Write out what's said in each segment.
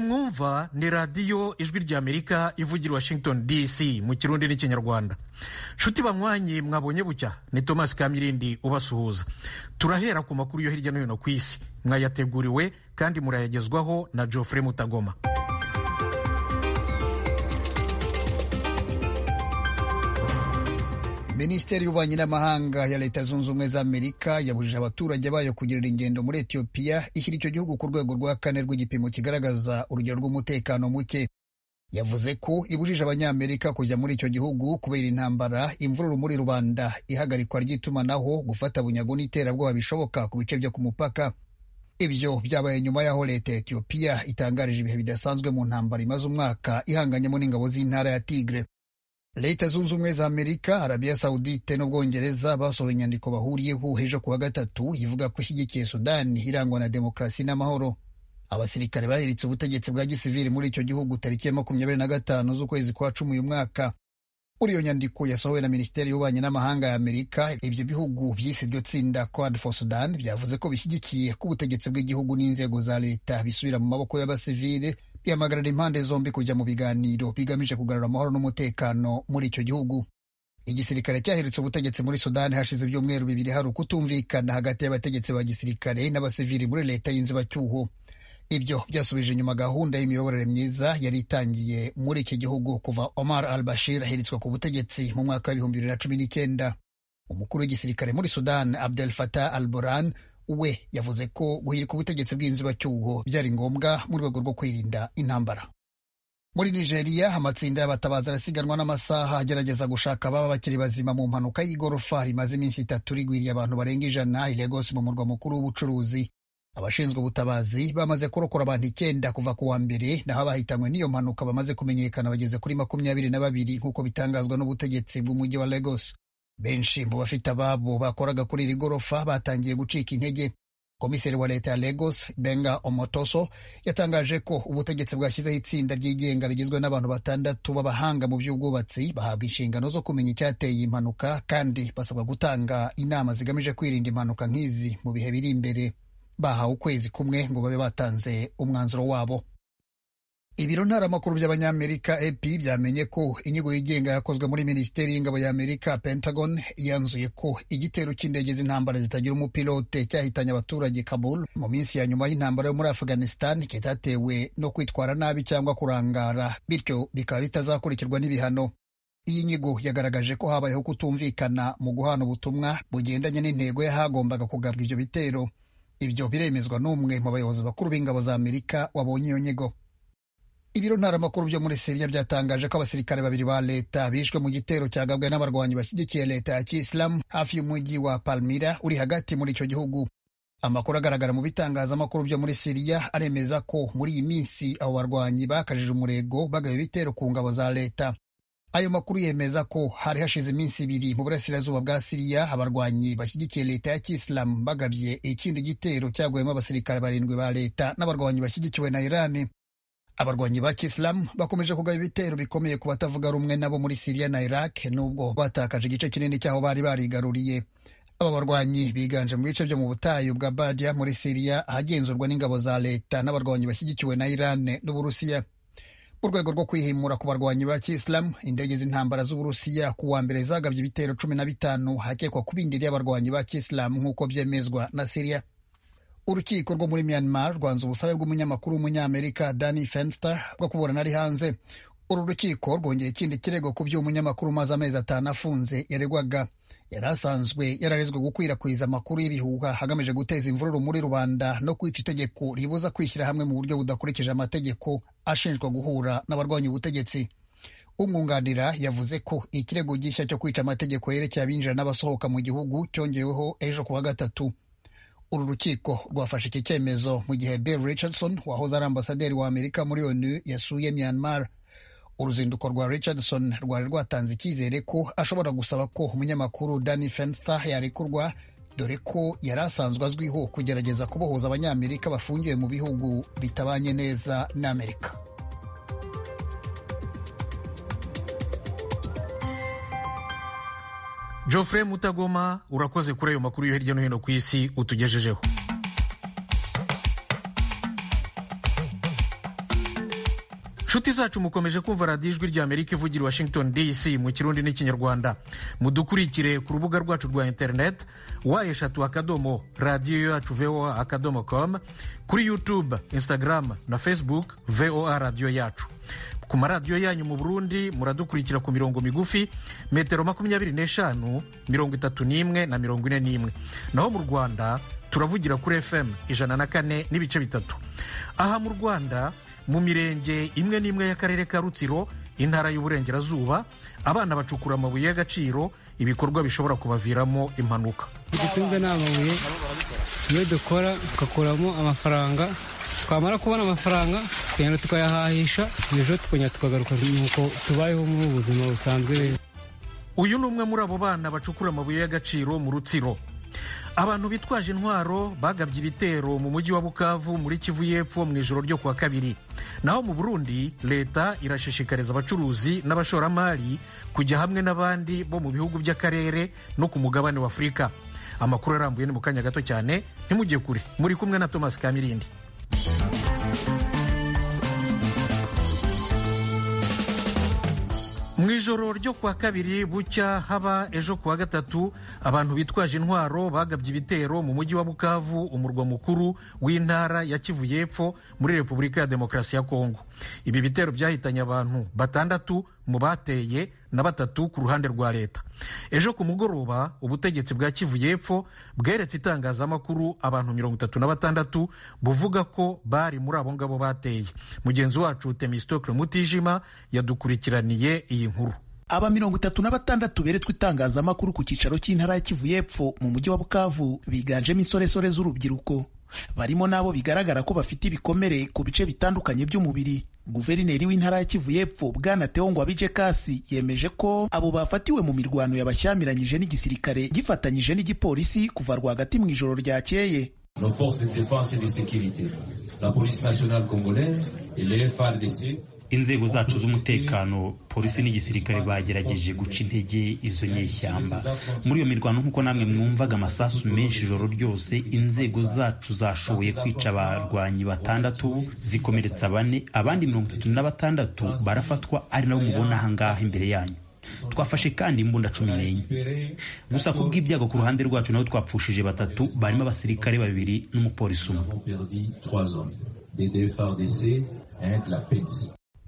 mwumva ni radiyo ijwi ry'amerika ivugira washington dc mu kirundi n'ikinyarwanda nshuti banywanyi mwabonye bucya ni thomas kamirindi ubasuhuza turahera ku makuru yo hirya no hino ku isi mwayateguriwe kandi murayagezwaho na geoffrey mutagoma minisiteri y'ububanyi n'amahanga ya leta zunze ubumwe za amerika yabujije abaturage bayo kugirira ingendo muri etiyopiya ishyira icyo gihugu ku rwego rwa kane rw'igipimo kigaragaza urugero rw'umutekano muke yavuze ko ibujije abanyamerika kujya muri icyo gihugu kubera intambara imvururu muri rubanda ihagarikwa ry'itumanaho gufata bunyago n'iterabwoba bishoboka ku bice byo ku mupaka ibyo byabaye nyuma y'aho leta ya etiyopiya itangarije ibihe bidasanzwe mu ntambara imaze umwaka ihanganyemo n'ingabo z'intara ya tigre leta zunze ubumwe za amerika arabiya sawudite n'ubwongereza basohoye inyandiko bahuriyeho ejo kuwa gatatu ivuga ko ishyigikiye sudani irangwa na demokarasi n'amahoro abasirikare bahiritse ubutegetsi bwa gisivili muri icyo gihugu tariki ya makumyabiri na gatanu z'ukwezi kwa cumi uyu mwaka muri iyo nyandiko yasohowe na minisiteri y'ububanyi n'amahanga ya amerika ibyo bihugu byise iryo tsinda quad for sudan byavuze ko bishyigikiye ko ubutegetsi bw'igihugu n'inzego za leta bisubira mu maboko y'abasivili ihamagarira impande zombi kujya mu biganiro bigamije kugarura amahoro n'umutekano muri icyo gihugu igisirikare cyahiritse ubutegetsi muri sudani hashize ibyumweru bibiri hari ukutumvikana hagati y'abategetsi ba gisirikare n'abasivili muri leta y'inzibacyuho ibyo byasubije inyuma gahunda y'imiyoborere myiza yari itangiye muri iki gihugu kuva omar al bashir ahiritswe ku butegetsi mu mwaka w'ibihumbi bibiri na cumi n'icyenda umukuru w'igisirikare muri sudani abdel fatah al boran we yavuze ko guhirika ubutegetsi bw'inzibacyuho byari ngombwa mu rwego rwo kwirinda intambara muri nigeria amatsinda y'abatabazi arasiganwa n'amasaha agerageza gushaka ababa bakiri bazima mu mpanuka y'igorofa rimaze iminsi itatu rigwiriye abantu barenga ijana i Lagos mu murwa mukuru w'ubucuruzi abashinzwe ubutabazi bamaze kurokora abantu icyenda kuva ku wa mbere naho abahitanywe n'iyo mpanuka bamaze kumenyekana bageze kuri makumyabiri na babiri nk'uko bitangazwa n'ubutegetsi bw'umujyi wa Lagos benshi mu bafite ababo bakoraga kuri iri gorofa batangiye gucika intege komiseri wa leta ya Lagos Benga Omotoso yatangaje ko ubutegetsi bwashyizeho itsinda ryigenga rigizwe n'abantu batandatu b'abahanga mu by'ubwubatsi bahabwa inshingano zo kumenya icyateye impanuka kandi basabwa gutanga inama zigamije kwirinda impanuka nk'izi mu bihe biri imbere bahawe ukwezi kumwe ngo babe batanze umwanzuro wabo ibiro ntaramakuru by'abanyamerika ep byamenye ko inyigo yigenga yakozwe muri minisiteri y'ingabo ya amerika pentagon yanzuye ko igitero cy'indege z'intambara zitagira umupilote cyahitanye abaturage kabul mu minsi ya nyuma y'intambara yo muri afghanistan kitatewe no kwitwara nabi cyangwa kurangara bityo bikaba bitazakurikirwa n'ibihano iyi nyigo yagaragaje ko habayeho kutumvikana mu guhana ubutumwa bugendanye n'intego y'ahagombaga kugabwa ibyo bitero ibyo biremezwa n'umwe mu bayobozi bakuru b'ingabo za amerika wabonye iyo nyigo ibiro ntaramakuru byo muri siriya byatangaje ko abasirikare babiri ba leta bishwe mu gitero cyagabwe n'abarwanyi bashyigikiye leta ya kisilamu hafi y'umujyi wa palmira uri hagati muri icyo gihugu amakuru agaragara mu bitangazamakuru byo muri siriya aremeza ko muri iyi minsi abo barwanyi bakajije umurego bagaba ibitero ku ngabo za leta ayo makuru yemeza ko hari hashize iminsi ibiri mu burasirazuba bwa siriya abarwanyi bashyigikiye leta ya kisilamu bagabye ikindi gitero cyaguyemo abasirikare barindwi ba leta n'abarwanyi bashyigikiwe na irani abarwanyi ba kisilamu bakomeje kugaba ibitero bikomeye ku batavuga rumwe nabo muri siriya na iraq nubwo batakaje igice kinini cy'aho bari barigaruriye aba barwanyi biganje mu bice byo mu butayu bwa badiya muri siriya ahagenzurwa n'ingabo za leta n'abarwanyi bashyigikiwe na irane n'uburusiya mu rwego rwo kwihimura ku barwanyi ba kisilamu indege z'intambara z'uburusiya ku wa mbere zagabye ibitero cumi na bitanu hakekwa ku bindi y'abarwanyi ba kisilamu nk'uko byemezwa na siriya urukiko rwo muri myanmar rwanze ubusabe bw'umunyamakuru w'umunyamerika danny fenster bwo kuburana ari hanze uru rukiko rwongeye ikindi kirego ku by'umunyamakuru umaze amezi atanu afunze yaregwaga yari asanzwe yararezwe gukwirakwiza amakuru y'ibihuha hagamije guteza imvururu muri rubanda no kwica itegeko ribuza kwishyira hamwe mu buryo budakurikije amategeko ashinjwa guhura n'abarwanya ubutegetsi umwunganira yavuze ko ikirego gishya cyo kwica amategeko yerekeye abinjira n'abasohoka mu gihugu cyongeweho ejo kuwa gatatu uru rukiko rwafashe iki cyemezo mu gihe Bill Richardson wahoze ari ambasaderi wa Amerika muri ONU yasuye Myanmar uruzinduko rwa Richardson rwari rwatanze icyizere ko ashobora gusaba ko umunyamakuru Danny Fenster yarekurwa dore ko yari asanzwe azwiho kugerageza kubohoza abanyamerika bafungiwe mu bihugu bitabanye neza n'Amerika Geoffrey Mutagoma urakoze kuri ayo makuru yo hirya no hino ku isi utugejejeho nshuti zacu mukomeje kumva radiyo ijwi ry'amerika ivugira washington dc mu kirundi n'ikinyarwanda mudukurikire ku rubuga rwacu rwa interineti wa eshatu akadomo radiyo yacu voa akadomo com kuri youtube instagram na facebook voa radiyo yacu ku maradiyo yanyu mu burundi muradukurikira ku mirongo migufi metero makumyabiri n'eshanu mirongo itatu n'imwe na mirongo ine n'imwe naho mu rwanda turavugira kuri fm ijana na kane n'ibice bitatu aha mu rwanda mu mirenge imwe n'imwe y'akarere ka rutsiro intara y'uburengerazuba abana bacukura amabuye y'agaciro ibikorwa bishobora kubaviramo impanuka dutunze ni amabuye iyo dukora tugakuramo amafaranga twamara kubona amafaranga tukagenda tukayahahisha ejo tukongera tukagaruka nuko tubayeho muri ubu buzima busanzwe uyu ni umwe muri abo bana bacukura amabuye y'agaciro mu rutsiro abantu bitwaje intwaro bagabye ibitero mu mujyi wa bukavu muri kivu y'epfo mu ijoro ryo kuwa kabiri naho mu burundi leta irashishikariza abacuruzi n'abashoramari kujya hamwe n'abandi bo mu bihugu by'akarere no ku mugabane wa afurika amakuru arambuye ni mu kanya gato cyane ntimujye kure muri kumwe na thomas kamirindi mu ijoro ryo kuwa kabiri bucya haba ejo kuwa gatatu abantu bitwaje intwaro bagabye ibitero mu mujyi wa bukavu umurwa mukuru w'intara ya kivu y'epfo muri repubulika ya demokarasi ya kongo ibi bitero byahitanye abantu batandatu mu bateye na batatu ku ruhande rwa leta ejo ku mugoroba ubutegetsi bwa kivu y'epfo bweretse itangazamakuru abantu mirongo itatu na batandatu buvuga ko bari muri abo ngabo bateye mugenzi wacu temistokle mutijima yadukurikiraniye iyi nkuru aba mirongo itatu na batandatu beretswe itangazamakuru ku cyicaro cy'intara ya kivu y'epfo mu mujyi wa bukavu biganjemo insoresore z'urubyiruko barimo n'abo bigaragara ko bafite ibikomere ku bice bitandukanye by'umubiri guverineri w'intara ya kivu y'epfo bwana teongwa bije kasi yemeje ko abo bafatiwe mu mirwano yabashyamiranyije n'igisirikare gifatanyije n'igipolisi kuva rwagati mu ijoro ryakeye nos forces de défense et de sécurité la police nationale congolaise et les FARDC inzego zacu z'umutekano polisi n'igisirikare bagerageje guca intege izo nyeshyamba muri iyo mirwano nk'uko namwe mwumvaga amasasu menshi ijoro ryose inzego zacu zashoboye kwica abarwanyi batandatu zikomeretsa bane abandi mirongo itatu na batandatu barafatwa ari nabo mubona ahangaha imbere yanyu twafashe kandi imbunda cumi n'enye gusa ku bw'ibyago ku ruhande rwacu nabo twapfushije batatu barimo abasirikare babiri n'umupolisi umwe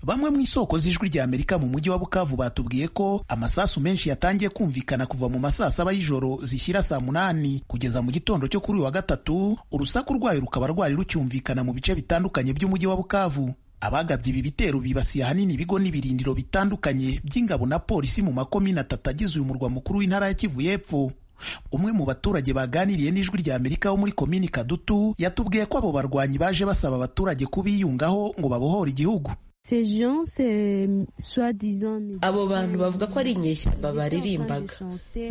bamwe mu isoko z'ijwi rya amerika mu mujyi wa bukavu batubwiye ko amasasu menshi yatangiye kumvikana kuva mu masaa saba y'ijoro zishyira saa munani kugeza mu gitondo cyo kuri uyu wa gatatu urusaku rwayo rukaba rwari rucyumvikana mu bice bitandukanye by'umujyi wa bukavu abagabye ibi bitero bibasiye ahanini ibigo n'ibirindiro bitandukanye by'ingabo na polisi mu makomine atatu agize uyu murwa mukuru w'intara ya kivu y'epfo umwe mu baturage baganiriye n'ijwi rya amerika wo muri komini kadutu yatubwiye ko abo barwanyi baje basaba abaturage kubiyungaho ngo babohore igihugu abo bantu bavuga ko ari inyeshyamba baririmbaga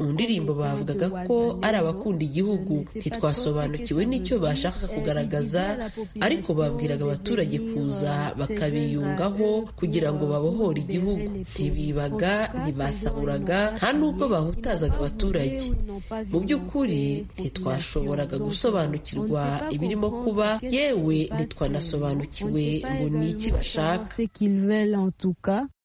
mu ndirimbo bavugaga ko ari abakunda igihugu ntitwasobanukiwe n'icyo bashaka kugaragaza ariko babwiraga abaturage kuza bakabiyungaho kugira ngo babohore igihugu ntibibaga ntibasahuraga nta n'ubwo bahutazaga abaturage mu by'ukuri ntitwashoboraga gusobanukirwa ibirimo kuba yewe ntitwanasobanukiwe ngo ni iki bashaka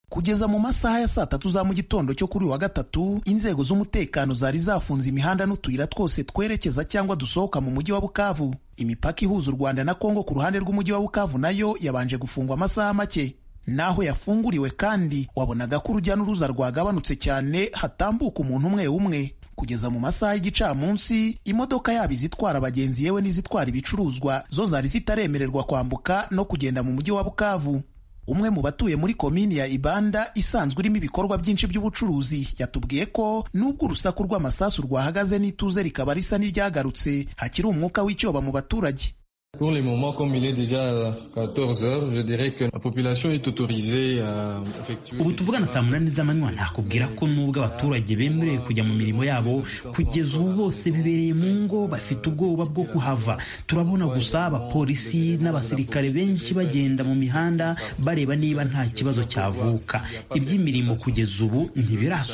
kugeza mu masaha ya saa tatu za mu gitondo cyo kuri uyu wa gatatu inzego z'umutekano zari zafunze imihanda n'utuyira twose twerekeza cyangwa dusohoka mu mujyi wa bukavu imipaka ihuza u rwanda na kongo ku ruhande rw'umujyi wa bukavu nayo yabanje gufungwa amasaha make naho yafunguriwe kandi wabonaga ko urujya n'uruza rwagabanutse cyane hatambuka umuntu umwe umwe kugeza mu masaha y'igicamunsi imodoka yaba izitwara abagenzi yewe n'izitwara ibicuruzwa zo zari zitaremererwa kwambuka no kugenda mu mujyi wa bukavu umwe mu batuye muri komini ya ibanda isanzwe irimo ibikorwa byinshi by'ubucuruzi yatubwiye ko nubwo urusaku rw'amasasu rwahagaze n'ituze rikaba risa n'iryagarutse hakiri umwuka w'icyoba mu baturage Pour le moment, comme il est déjà 14 heures, je dirais que la population est autorisée à effectuer... ubu tuvugana saa munani z'amanywa nakubwira ko nubwo abaturage bemerewe kujya mu mirimo yabo kugeza ubu bose bibereye mu ngo bafite ubwoba bwo kuhava turabona gusa abapolisi n'abasirikare benshi bagenda mu mihanda bareba niba nta kibazo cyavuka iby'imirimo kugeza ubu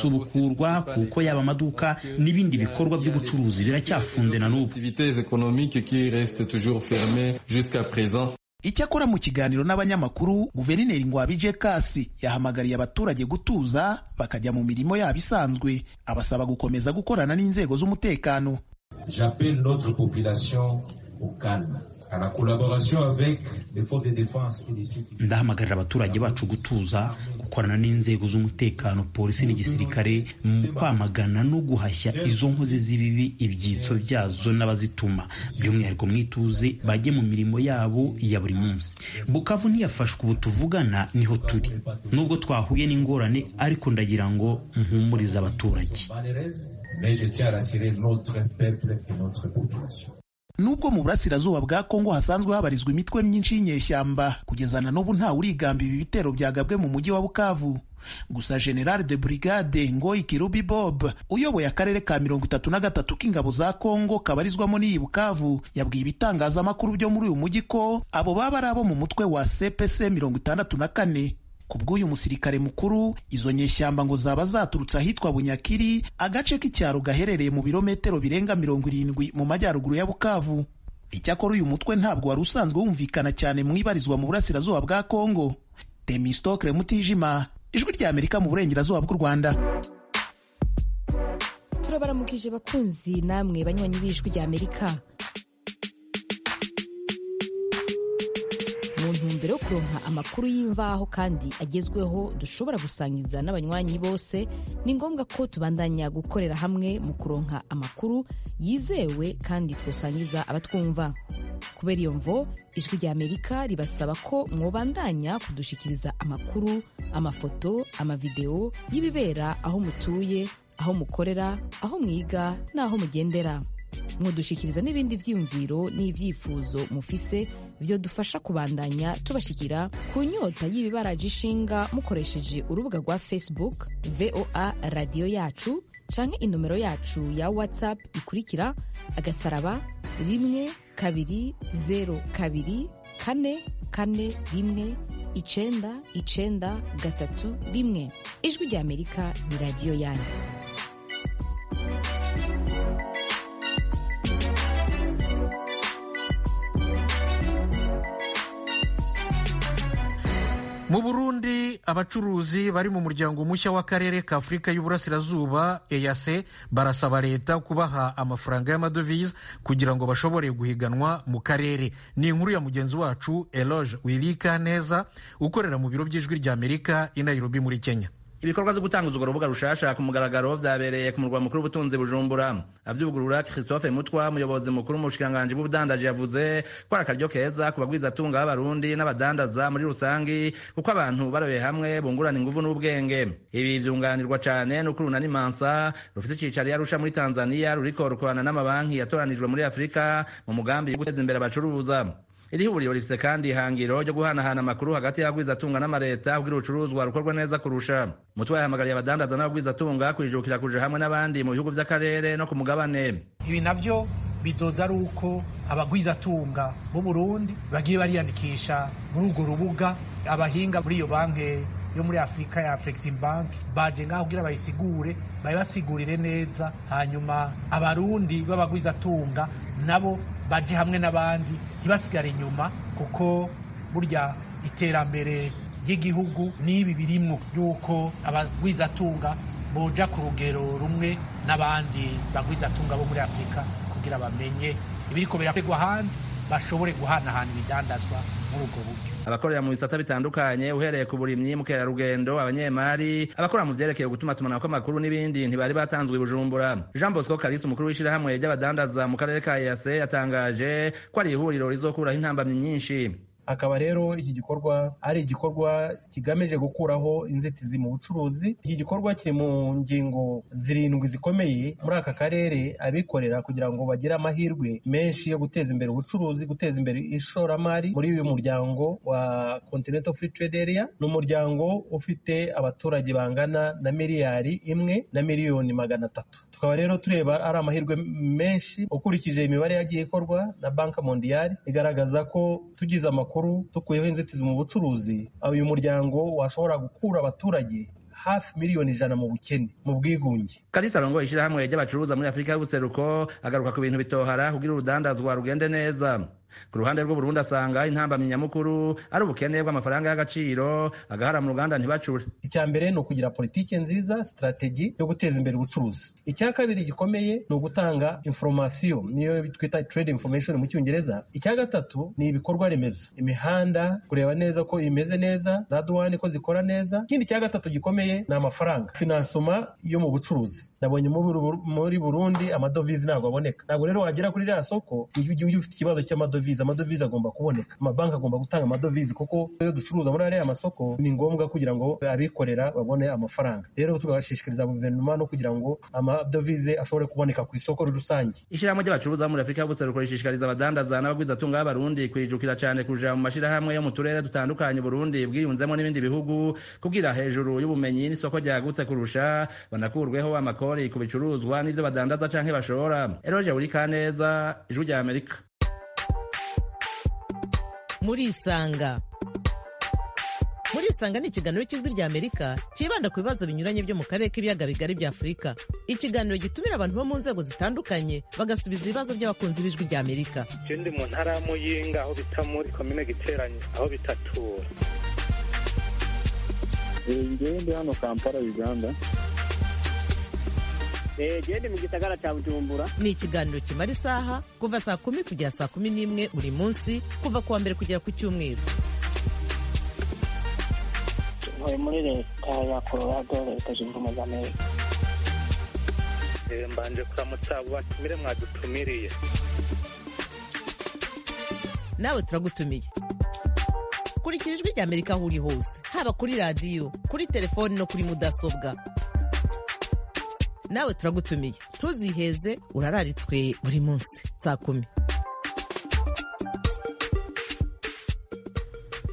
ntibirasubukurwa kuko yaba amaduka n'ibindi bikorwa by'ubucuruzi biracyafunze na n'ubu Activités économiques qui restent toujours fermées jusqu'à présent. icyakora mu kiganiro n'abanyamakuru guverineri ngwabije kasi yahamagariye abaturage gutuza bakajya mu mirimo yabo isanzwe abasaba gukomeza gukorana n'inzego z'umutekano J'appelle notre population au calme, à la collaboration avec les forces de défense et de sécurité. ndahamagarira abaturage bacu gutuza gukorana n'inzego z'umutekano polisi n'igisirikare mu kwamagana no guhashya izo nkozi z'ibibi ibyitso byazo n'abazituma by'umwihariko mwituze bajye mu mirimo yabo ya buri munsi bukavu ntiyafashwe ubu tuvugana niho turi nubwo twahuye n'ingorane ariko ndagira ngo mpumurize abaturage Malheureuse, mais je tiens à rassurer notre peuple et notre population. Nubwo mu burasirazuba bwa Kongo hasanzwe habarizwa imitwe myinshi y'inyeshyamba kugeza na n'ubu nta urigamba ibi bitero byagabwe mu mujyi wa Bukavu. Gusa General de Brigade Ngoyi Kirubi Bob uyoboye akarere ka mirongo itatu na gatatu k'ingabo za Kongo kabarizwamo n'iyi Bukavu yabwiye ibitangazamakuru byo muri uyu mujyi ko abo baba ari abo mu mutwe wa CPC mirongo itandatu na kane ku bw'uyu musirikare mukuru izo nyeshyamba ngo zaba zaturutse ahitwa bunyakiri agace k'icyaro gaherereye mu birometero birenga mirongo irindwi mu majyaruguru ya bukavu icyakora uyu mutwe ntabwo wari usanzwe wumvikana cyane mu ibarizwa mu burasirazuba bwa kongo temistokre mutijima ijwi rya amerika mu burengerazuba bw'u rwanda turabaramukije bakunzi namwe banywanyi b'ijwi rya amerika mu ntumbero yo kuronka amakuru y'imvaho kandi agezweho dushobora gusangiza n'abanywanyi bose ni ngombwa ko tubandanya gukorera hamwe mu kuronka amakuru yizewe kandi twasangiza abatwumva kubera iyo mvo ijwi rya amerika ribasaba ko mwobandanya kudushikiriza amakuru amafoto amavideo y'ibibera aho mutuye aho mukorera aho mwiga n'aho mugendera mudushikiriza n'ibindi byiyumviro n'ibyifuzo mufise dufasha kubandanya tubashikira ku nyota y'ibibaraje ishinga mukoresheje urubuga rwa facebook voa radiyo yacu canke inomero yacu ya whatsapp ikurikira agasaraba rimwe kabiri zeru kabiri kane kane rimwe icenda icenda gatatu rimwe ijwi rya amerika ni radiyo yanyu mu burundi abacuruzi bari mu muryango mushya w'akarere k'afurika y'uburasirazuba eyase barasaba leta kubaha amafaranga y'amadovize kugira ngo bashobore guhiganwa mu karere ni inkuru ya mugenzi wacu eloge wirika neza ukorera mu biro by'ijwi rya amerika i nairobi muri kenya ibikorwa byo gutangiza urwo rubuga rushasha ku mugaragaro byabereye ku murwa mukuru w'ubutunzi bujumbura avyugurura christophe mutwa umuyobozi mukuru mu bushikiranganji bw'ubudandaji yavuze ko ari akaryo keza ku bagwizatunga b'abarundi n'abadandaza muri rusangi kuko abantu barobeye hamwe bungurana inguvu n'ubwenge ibi vyunganirwa cane n'ukuruna n'imansa rufise icicaro yarusha muri tanzania ruriko rukorana n'amabanki yatoranijwe muri afurika mu mugambi wo guteza imbere abacuruza iri huriro rifise kandi ihangiro ryo guhanahana amakuru hagati y'abagwizatunga n'amareta kugira urucuruzwa rukorwe neza kurusha mutwe yahamagariye abadandaza n'abagwizatunga kwijukira kuja hamwe n'abandi mu bihugu vy'akarere no ku mugabane ibi navyo bizoza ari uko abagwizatunga b'u burundi bagiye bariyandikisha muri urwo rubuga abahinga muri iyo banki yo muri afurika ya flexin bank baje ngaho kugira bayisigure bayibasigurire neza hanyuma abarundi b'abagwizatunga nabo baje hamwe n'abandi ntibasigare inyuma kuko burya iterambere ry'igihugu n'ibi birimwo y'uko abagwizatunga boja ku rugero rumwe n'abandi bagwizatunga bo muri afurika kugira bamenye ibiriko birakorerwa ahandi bashobore guhanahana ibidandazwa muri ubwo buryo abakorera mu bisata bitandukanye uhereye ku burimyi mukerarugendo abanyemari abakora mu vyerekeye gutuma tumanako amakuru n'ibindi ntibari batanzwe i bujumbura jean bosco karisi umukuru w'ishirahamwe ry'abadandaza mu karere ka ease yatangaje ko ari ihuriro rizokuraho intambamyi nyinshi akaba rero iki gikorwa ari igikorwa kigamije gukuraho inzitizi mu bucuruzi iki gikorwa kiri mu ngingo zirindwi zikomeye muri aka karere abikorera kugira ngo bagire amahirwe menshi yo guteza imbere ubucuruzi guteza imbere ishoramari muri uyu muryango wa continental free trade area ni umuryango ufite abaturage bangana na miliyari imwe na miliyoni magana atatu tukaba rero tureba ari amahirwe menshi ukurikije imibare yagiye ikorwa na banka mondiyari igaragaza ko tugize amakuru amakuru dukuyeho inzitizi mu bucuruzi uyu muryango washobora gukura abaturage hafi miliyoni ijana mu bukene mu bwigunge kalisa arongoye ishirahamwe ry'abacuruza muri afurika y'ubuseruko agaruka ku bintu bitohara kugira urudandazwa rugende neza ku ruhande rw'uburundi asanga intambamyi nyamukuru ari ubukene bw'amafaranga y'agaciro agahara mu ruganda ntibacure icya mbere ni ukugira politiki nziza sitrategi yo guteza imbere ubucuruzi icya kabiri gikomeye ni ugutanga inforomasiyo niyo twita trade information mu cyongereza icya gatatu ni ibikorwa remezo imihanda kureba neza ko imeze neza za duwani ko zikora neza ikindi cya gatatu gikomeye ni amafaranga finansoma yo mu bucuruzi nabonye muri burundi amadovize ntabwo aboneka ntabwo rero wagera kuri ririya soko iyo ugiye ufite ikibazo cy'amadovize amadovize agomba kuboneka amabanki agomba gutanga amadovize kuko iyo ducuruza muri ariya masoko ni ngombwa kugira ngo abikorera babone amafaranga rero tugashishikariza guverinoma no kugira ngo amadovize ashobore kuboneka ku isoko rusange ishyirahamwe ry'abacuruza muri afurika y'ubuseruko rishishikariza abadandaza n'abagwizatunga b'abarundi kwijukira cyane kuja mu mashyirahamwe yo mu turere dutandukanye uburundi bwiyunzemo n'ibindi bihugu kugira hejuru y'ubumenyi n'isoko ryagutse kurusha banakurweho amakori ku bicuruzwa n'ibyo badandaza canke bashora eroje buri kaneza ijwi rya amerika murisanga murisanga ni ikiganiro cy'ijwi rya amerika cyibanda ku bibazo binyuranye byo mu karere k'ibiyaga bigari bya afurika ikiganiro gitumira abantu bo mu nzego zitandukanye bagasubiza ibibazo by'abakunzi b'ijwi rya amerika icyo ndi mu ntara ya muyinga aho bita muri komine giteranye aho bitatura ngewe ndi hano kampala uganda genda mu gisagara cya bujumbura ni ikiganiro kimara isaha kuva saa kumi kugera saa kumi n'imwe buri munsi kuva ku wa mbere kugera ku cyumweru ntuye muri leta ya colorado leta zunze ubumwe za amerika mbanje kuramutsa abo batumire mwadutumiriye nawe turagutumiye kurikira ijwi rya amerika aho uri hose haba kuri radiyo kuri telefoni no kuri mudasobwa nawe turagutumiye ntuziheze urararitswe buri munsi saa kumi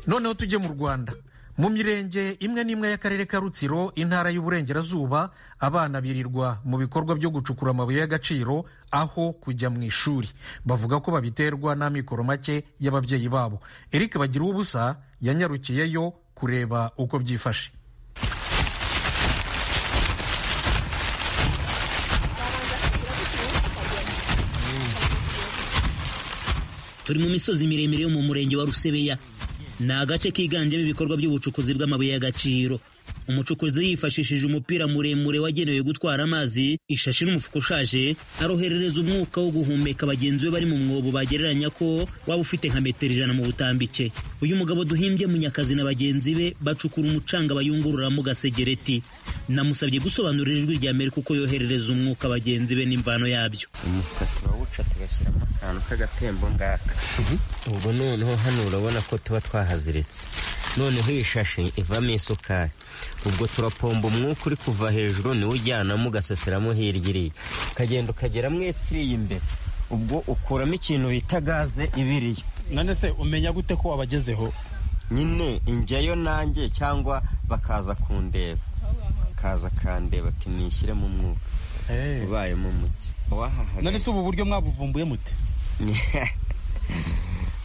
noneho tujye mu rwanda mu mirenge imwe n'imwe y'akarere ka rutsiro intara y'uburengerazuba abana birirwa mu bikorwa byo gucukura amabuye y'agaciro aho kujya mu ishuri bavuga ko babiterwa n'amikoro make y'ababyeyi babo eric bagira ubusa yanyarukiyeyo kureba uko byifashe turi mu misozi miremire yo mu murenge wa rusebeya ni agace kiganjemo ibikorwa by'ubucukuzi bw'amabuye y'agaciro umucukuzi yifashishije umupira muremure wagenewe gutwara amazi ishashi n'umufuka ushaje aroherereza umwuka wo guhumeka bagenzi be bari mu mwobo bagereranya ko waba ufite nka metero ijana mu butambike uyu mugabo duhimbye munyakazi na bagenzi be bacukura umucanga bayungururamo gasegereti namusabye gusobanurira ijwi rya amerika uko yoherereza umwuka bagenzi be n'imvano yabyo umufuka turawuca tugashyiramo akantu k'agatembo ngaka ubwo noneho hano urabona ko tuba twahaziritse noneho iyi shashi ivamo isukari ubwo turapomba umwuka uri kuva hejuru niwo ujyanamo ugaseseramo hirya iriya ukagenda ukageramo etiriye imbere ubwo ukuramo ikintu bita gaze ibiriye none se umenya gute ko wabagezeho nyine ingeyo nanjye cyangwa bakaza kundeba bakaza kandeba ati nishyiremo umwuka ubayemo muke none se ubu buryo mwabuvumbuye mute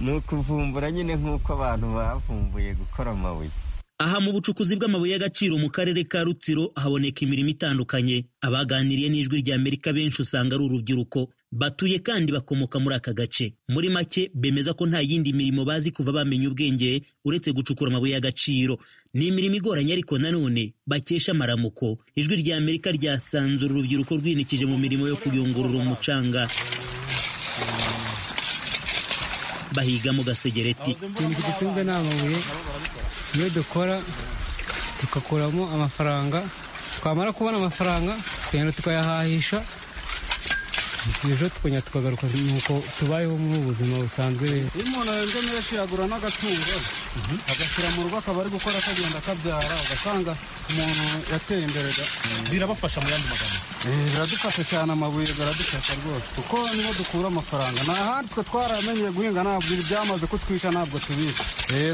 ni ukuvumbura nyine nk'uko abantu bavumbuye gukora amabuye aha mu bucukuzi bw'amabuye y'agaciro mu karere ka rutsiro haboneka imirimo itandukanye abaganiriye n'ijwi rya amerika benshi usanga ari urubyiruko batuye kandi bakomoka muri aka gace muri make bemeza ko nta yindi mirimo bazi kuva bamenya ubwenge uretse gucukura amabuye y'agaciro ni imirimo igoranye ariko nanone bakesha amaramuko ijwi rya amerika ryasanzura urubyiruko rwinikije mu mirimo yo kuyungurura umucanga bahigamo gasegereti ikintu kidutunze ni amabuye iyo dukora tugakuramo amafaranga twamara kubona amafaranga tukagenda tukayahahisha ejo tukongera tukagaruka nuko tubayeho mu buzima busanzwe rero iyo umuntu ahembwe menshi yagura n'agatungo agashyira mu rugo akaba ari gukora akagenda akabyara ugasanga umuntu yateye imbere birabafasha mu yandi magambo biradufasha cyane amabuye aradufasha rwose kuko niho dukura amafaranga nta handi twe twaramenyeye guhinga ntabwo byamaze kutwica ntabwo tubika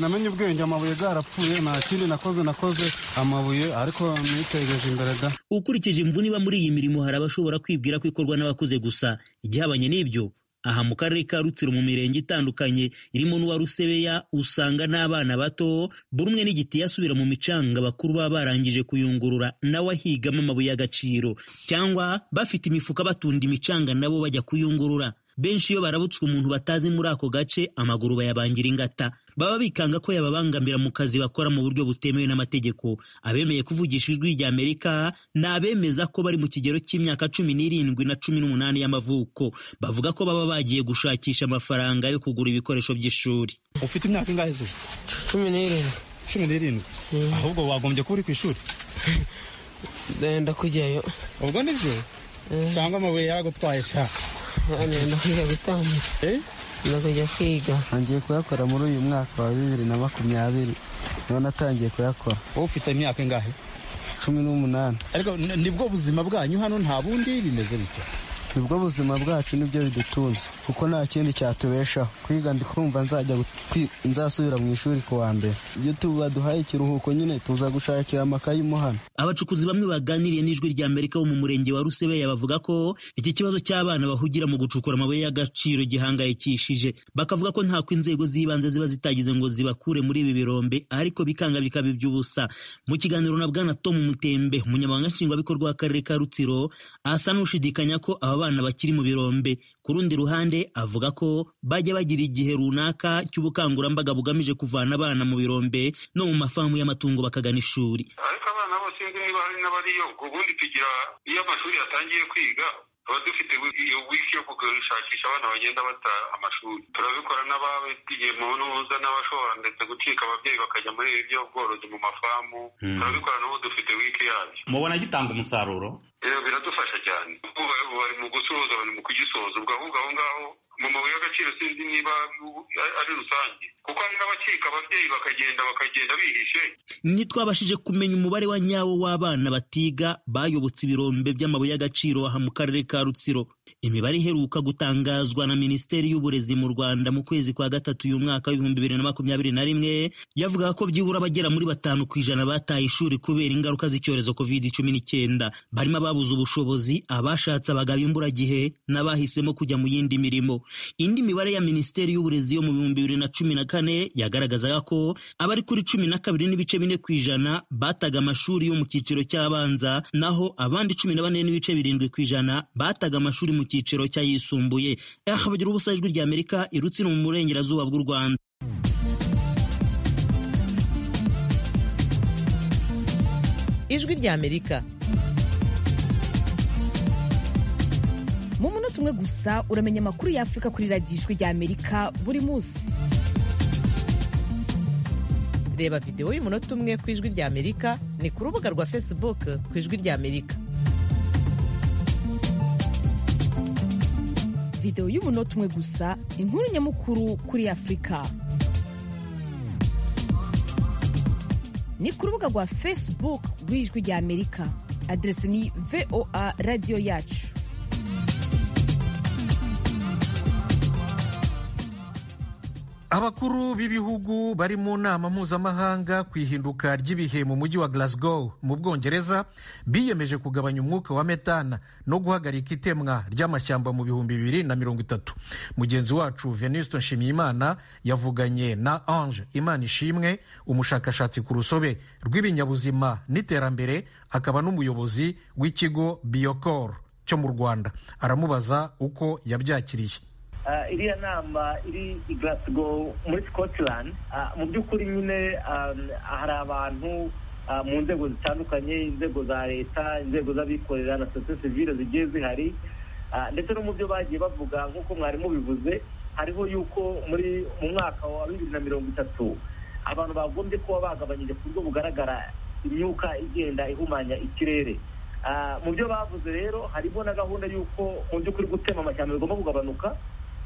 namenye ubwenge amabuye yarapfuye nta kindi nakoze nakoze amabuye ariko nitegereje imbere da ukurikije imvune iba muri iyi mirimo hari abashobora kwibwira ko ikorwa n'abakuze gusa igihabanye n'ibyo aha mu karere ka rutsiro mu mirenge itandukanye irimo n'uwa rusebeya usanga n'abana bato buri umwe n'igiti yasubira mu micanga bakuru baba barangije kuyungurura nawe ahigamo amabuye y'agaciro cyangwa bafite imifuka batunda imicanga nabo bajya kuyungurura benshi iyo barabutswe umuntu batazi muri ako gace amaguru bayabangira ingata baba bikanga ko yababangamira mu kazi bakora mu buryo butemewe n'amategeko abemeye kuvugisha ijwi rya amerika ni abemeza ko bari mu kigero cy'imyaka cumi n'irindwi na cumi n'umunani y'amavuko bavuga ko baba bagiye gushakisha amafaranga yo kugura ibikoresho by'ishuri ufite imyaka ingahe zuba cumi n'irindwi cumi n'irindwi ahubwo wagombye kuba uri ku ishuri ndenda kujyayo ubwo nibyo cyangwa amabuye yaragutwaye shaka ndenda kujya gutangira ndenda kujya kwiga ntangiye kuyakora muri uyu mwaka wa bibiri na makumyabiri niho natangiye kuyakora wowe ufite imyaka ingahe cumi n'umunani ariko nibwo buzima bwanyu hano nta bundi bimeze bityo nibwo buzima bwacu nibyo bidutunze kuko nta kindi cyatubeshaho kwiga ndikumva nzajya nzasubira mu ishuri ku wa mbere iyo tubaduhaye ikiruhuko nyine tuza gushakira amakayi umuhano abacukuzi bamwe baganiriye n'ijwi rya amerika wo mu murenge wa rusebeya bavuga ko iki kibazo cy'abana bahugira mu gucukura amabuye y'agaciro gihangayikishije bakavuga ko ntako inzego z'ibanze ziba zitagize ngo zibakure muri ibi birombe ariko bikanga bikaba iby'ubusa mu kiganiro na bwana tom mutembe umunyamabanga nshingwabikorwa w'akarere ka rutsiro asa n'ushidikanya ko aba abana bakiri mu birombe ku rundi ruhande avuga ko bajya bagira igihe runaka cy'ubukangurambaga bugamije kuvana abana mu birombe no mu mafamu y'amatungo bakagana ishuri ariko abana bose niba hari n'abariyo ubwo ubundi tugira iyo amashuri yatangiye kwiga tuba dufite iyo wiki yo gushakisha abana bagenda bataha amashuri turabikora n'ababigiyemo n'uza n'abashobora ndetse gucika ababyeyi bakajya muri ibi byo bworozi mu mafamu turabikora n'ubu dufite wiki yabyo mubona gitanga umusaruro biradufasha cyane bari mu gusoza bari mu kugisoza ubwo ahubwo aho ngaho mu mabuye y'agaciro sinzi niba ari rusange kuko hari n'abacika ababyeyi bakagenda bakagenda bihishe ntitwabashije kumenya umubare wa nyawo w'abana batiga bayobotse ibirombe by'amabuye y'agaciro aha mu karere ka rutsiro imibare iheruka gutangazwa na minisiteri y'uburezi mu rwanda mu kwezi kwa gatatu uyu mwaka w'ibihumbi bibiri na makumyabiri na rimwe yavugaga ko byibura bagera muri batanu ku ijana bataye ishuri kubera ingaruka z'icyorezo covid cumi n'icyenda barimo ababuze ubushobozi abashatse abagabo imburagihe n'abahisemo kujya mu yindi mirimo indi mibare ya minisiteri y'uburezi yo mu bihumbi bibiri na cumi na kane yagaragazaga ko abari kuri cumi na kabiri n'ibice bine ku ijana bataga amashuri yo mu cyiciro cy'abanza naho abandi cumi na bane n'ibice birindwi ku ijana bataga amashuri mu cyiciro cy'ayisumbuye habagira ubusa ijwi ry'amerika irutsira mu burengerazuba bw'u rwanda ijwi ry'amerika mu munota umwe gusa uramenya amakuru y'afurika kuri radiyo ijwi ry'amerika buri munsi reba videwo y'umunota umwe ku ijwi ry'amerika ni ku rubuga rwa facebook ku ijwi ry'amerika videwo y'umunota umwe gusa inkuru nyamukuru kuri afurika ni ku rubuga rwa facebook rw'ijwi ry'amerika aderesi ni voa radiyo yacu abakuru b'ibihugu bari mu nama mpuzamahanga ku ihinduka ry'ibihe mu mujyi wa Glasgow mu bwongereza biyemeje kugabanya umwuka wa metana no guhagarika itemwa ry'amashyamba mu bihumbi bibiri na mirongo itatu mugenzi wacu venuste nshimiyimana yavuganye na ange imana ishimwe umushakashatsi ku rusobe rw'ibinyabuzima n'iterambere akaba n'umuyobozi w'ikigo biyokor cyo mu rwanda aramubaza uko yabyakiriye iriya nama iri i Glasgow muri scotland mu by'ukuri nyine hari abantu mu nzego zitandukanye inzego za leta inzego z'abikorera na sosiyete sivile zigiye zihari ndetse no mu byo bagiye bavuga nk'uko mwari mubivuze hariho yuko muri mu mwaka wa bibiri na mirongo itatu abantu bagombye kuba bagabanyije ku buryo bugaragara imyuka igenda ihumanya ikirere mu byo bavuze rero harimo na gahunda y'uko mu by'ukuri gutema amashyamba bigomba kugabanuka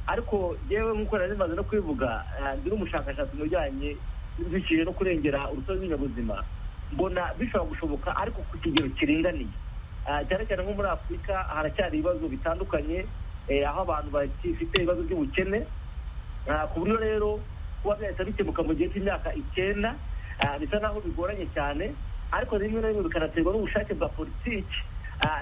ariko yewe nk'uko nari maze no kubivuga ndi n'umushakashatsi mu bijyanye n'ibiciro no kurengera urusobe rw'ibinyabuzima mbona bishobora gushoboka ariko ku kigero kiringaniye cyane cyane nko muri afurika haracyari ibibazo bitandukanye aho abantu bafite ibibazo by'ubukene ku buryo rero kuba byahita bikemuka mu gihe cy'imyaka icyenda bisa naho bigoranye cyane ariko rimwe na rimwe bikanaterwa n'ubushake bwa politiki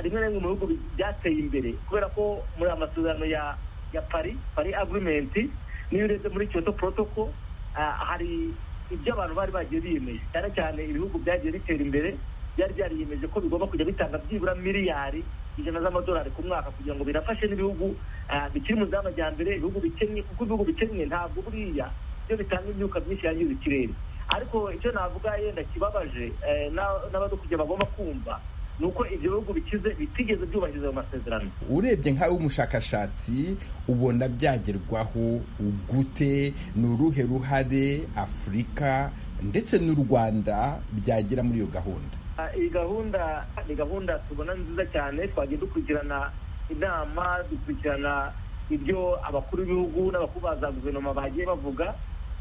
rimwe na rimwe mu bihugu byateye imbere kubera ko muri amasezerano ya ya pari pari agurimenti niyo urebye muri kiyoto porotoko hari ibyo abantu bari bagiye biyemeje cyane cyane ibihugu byagiye bitera imbere byari byariyemeje ko bigomba kujya bitanga byibura miliyari ijana z'amadolari ku mwaka kugira ngo birafashe n'ibihugu ah, bikiri mu nzira y'amajyambere ibihugu bikennye kuko ibihugu bikennye ntabwo buriya byo bitanga imyuka myinshi yangiza ikirere ariko icyo navuga yenda kibabaje eh, na- n'abadukujya bagomba kumva ni uko ibyo bihugu bikize bitigeze byubahiriza ayo masezerano urebye nkawe w'umushakashatsi ubona byagerwaho gute ni uruhe ruhare afurika ndetse n'u rwanda byagira muri iyo gahunda Ah, iyi gahunda ni gahunda tubona nziza cyane twagiye dukurikirana inama dukurikirana ibyo abakuru b'ibihugu n'abakuru ba za guverinoma bagiye bavuga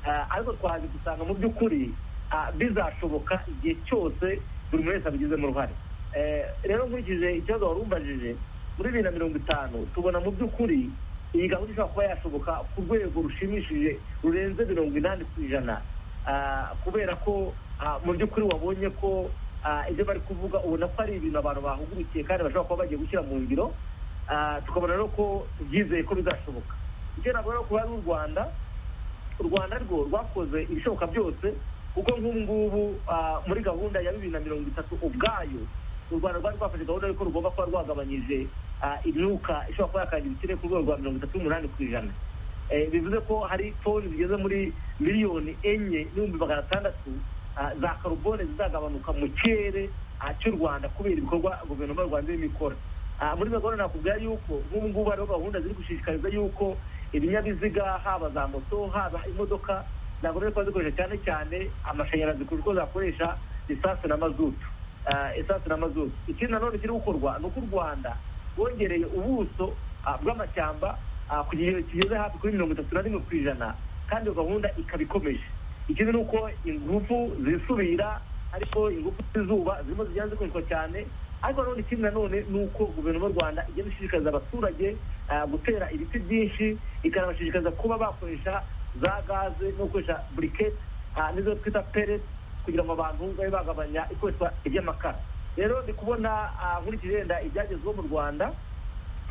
Ah, ariko twaje gusanga mu by'ukuri ah, bizashoboka igihe cyose buri muntu wese abigizemo uruhare Eh, rero nkurikije ikibazo wari umbajije muri bibiri na mirongo itanu tubona mu by'ukuri iyi gahunda ishobora kuba yashoboka ku rwego rushimishije rurenze mirongo inani ku ijana Ah, kubera ko ah, mu by'ukuri wabonye ko ah, ibyo bari kuvuga ubona ko ari ibintu abantu bahugukiye kandi bashobora kuba bagiye gushyira mu ngiro Ah, tukabona rero ko tubyizeye ko bizashoboka icyo navuga rero kuba ari u rwanda u rwanda rwo rwakoze ibishoboka byose kuko nk'ubu ngubu ah, muri gahunda ya bibiri na mirongo itatu ubwayo u rwanda rwari rwafashe gahunda y'uko rugomba kuba rwagabanyije ah, imyuka ishobora kuba yakangiza ikirere ku rwego rwa mirongo itatu n'umunani ku ijana Eh, bivuze ko hari toni zigeze muri miliyoni enye n'ibihumbi magana atandatu ah, za karubone zizagabanuka mu kirere ah, cy'u rwanda kubera ibikorwa guverinoma y'u rwanda irimo ikora Ah, muri iyo gahunda nakubwira yuko nk'ubu ngubu hariho gahunda ziri gushishikariza yuko ibinyabiziga haba za moto haba imodoka ntabwo rero kuba zikoresha cyane cyane amashanyarazi kuko zakoresha lisansi na mazutu Ah, esansi na mazutu ikindi nanone kiri gukorwa ni uko u rwanda bongereye ubuso ah, bw'amashyamba ah, ku kigero kigeze hafi kuri mirongo itatu na rimwe ku ijana kandi iyo gahunda ikaba ikomeje ikindi ni uko ingufu zisubira ariko ingufu z'izuba zirimo zigenda zikoreshwa cyane ariko nanone ikindi nanone ni uko guverinoma y'u rwanda igenda ishishikariza abaturage ah, gutera ibiti byinshi ikanabashishikariza kuba bakoresha za gaze no gukoresha buriketi n'izo twita peresi kugira ngo abantu babe bagabanya ikoreshwa ry'amakara rero ndi kubona ah, nkurikije yenda ibyagezweho mu rwanda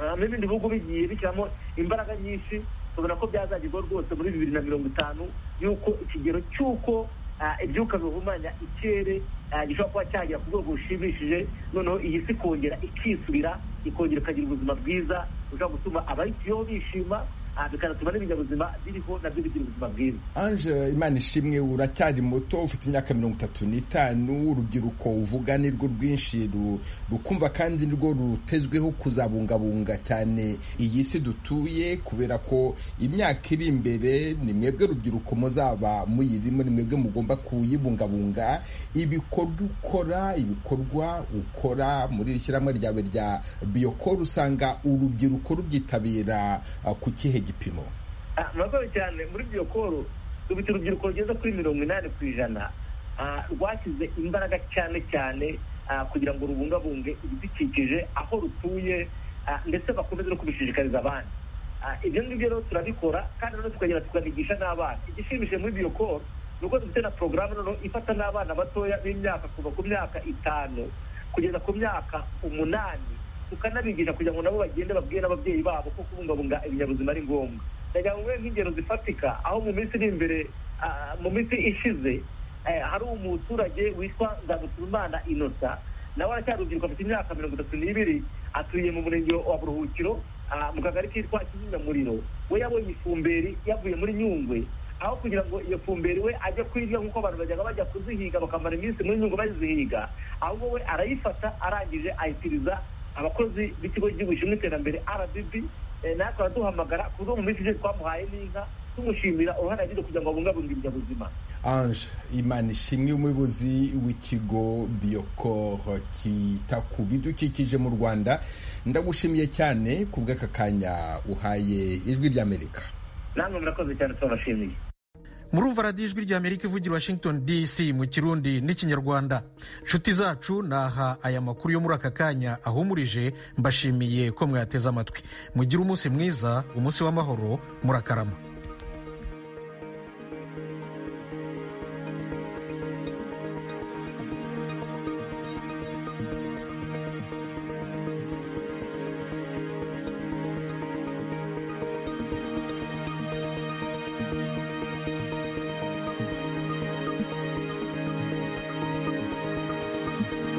Ah, n'ibindi bihugu bigiye bishyiramo imbaraga nyinshi tubona ko byazagerwaho rwose muri bibiri na mirongo itanu y'uko ikigero cy'uko ah, ibyuka bihumanya ikirere ah, gishobora kuba cyagera ku rwego rushimishije noneho iyi si kongera ikisubira ikongera ikagira ubuzima bwiza bushobora gutuma abayituyeho bishima ah, bikanatuma n'ibinyabuzima biriho nabyo bigira ubuzima bwiza ange imana ishimwe uracyari muto ufite imyaka mirongo itatu n'itanu urubyiruko uvuga ni rwo rwinshi ru- rukumva kandi nirwo rutezweho kuzabungabunga cyane iyi si dutuye kubera ko imyaka iri imbere ni mwebwe rubyiruko muzaba muyirimo ni mwebwe mugomba kuyibungabunga ibikorwa ukora ibikorwa ukora muri iri shyirahamwe ryawe rya biyokoro usanga urubyiruko rubyitabira ah, ku kihe gipimo Ah, murakoze cyane muri byo koro dufite urubyiruko rugeze kuri mirongo inani ku ijana ah, rwashyize imbaraga cyane cyane ah, kugira ngo rubungabunge ibidukikije aho rutuye ah, ndetse bakomeze no kubishishikariza abandi Ah, ibyo ngibyo rero turabikora kandi noneho tukagera tukabigisha n'abana igishimishije muri byo koro ni uko dufite na porogaramu noneho ifata n'abana batoya b'imyaka kuva ku myaka itanu kugeza ku myaka umunani tukanabigisha kugira ngo nabo bagende babwire n'ababyeyi babo ko kubungabunga ibinyabuzima ari ngombwa ndagira ngo nguhe nk'ingero zifatika aho mu minsi iri imbere ah, mu minsi ishize eh, hari umuturage witwa nzabutuzimana innocent nawe aracyari urubyiruko afite imyaka mirongo itatu n'ibiri atuye mu murenge wa buruhukiro ah, mu kagari kitwa kizimyamuriro we yabonye ifumberi yavuye muri nyungwe aho kugira ngo iyo fumberi we ajye kuyirya nk'uko abantu bajyaga bajya kuzihiga bakamara iminsi muri nyungwe bazihiga ahubwo we arayifata arangije ayitiriza abakozi b'ikigo cy'igihugu gishinzwe iterambere rdb eh, natwe araduhamagara ku bwo mu minsi ishize twamuhaye n'inka tumushimira uruhare yagize kugira ngo abungabunge ibinyabuzima ange imana ishimwe umuyobozi w'ikigo biyokoro kita ku bidukikije mu rwanda ndagushimiye cyane ku bw'aka kanya uhaye ijwi ry'amerika namwe murakoze cyane tubabashimiye murumva radiyo ijwi rya amerika ivugira washington dc mu kirundi n'ikinyarwanda nshuti zacu naha aya makuru yo muri aka kanya ahumurije mbashimiye ko mwateze amatwi mugire umunsi mwiza umunsi w'amahoro murakarama